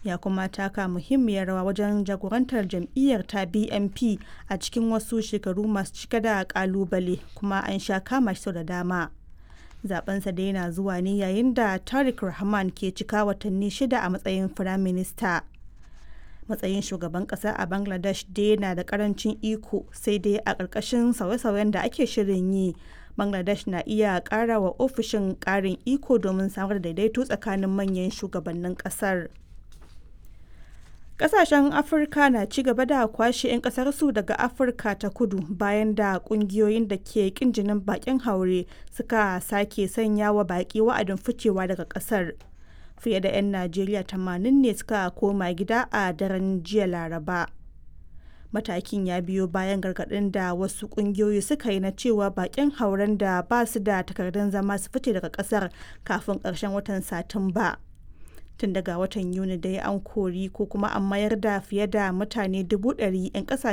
ya kuma taka muhimmiyar rawa wajen jagorantar jam'iyyar ta BNP a cikin wasu shekaru masu cike da kalubale kuma an sha kama shi sau da dama. Zabensa dai na zuwa ne yayin da Tariq Rahman ke cika watanni shida a matsayin firaminista. Matsayin shugaban kasa a Bangladesh dai na da karancin iko sai dai a ƙarƙashin sauye-sauyen da ake shirin yi. Bangladesh na iya ƙara wa ofishin ƙarin iko domin samar da daidaito tsakanin manyan shugabannin ƙasar. Ƙasashen Afirka na ci gaba da kwashe 'yan ƙasarsu daga Afirka ta kudu bayan da ƙungiyoyin da ke ƙin jinin baƙin haure suka sake sanya wa baƙi wa'adin ficewa daga ƙasar. Fiye da 'yan Najeriya 80 ne suka koma gida a daren jiya Laraba. Matakin ya biyo bayan gargaɗin da wasu ƙungiyoyi suka yi na cewa baƙin hauren da ba su da takardun zama su fice daga ƙasar kafin ƙarshen watan Satumba. tun daga watan yuni dai an kori ko kuma an mayar da fiye da mutane dubu ɗari 'yan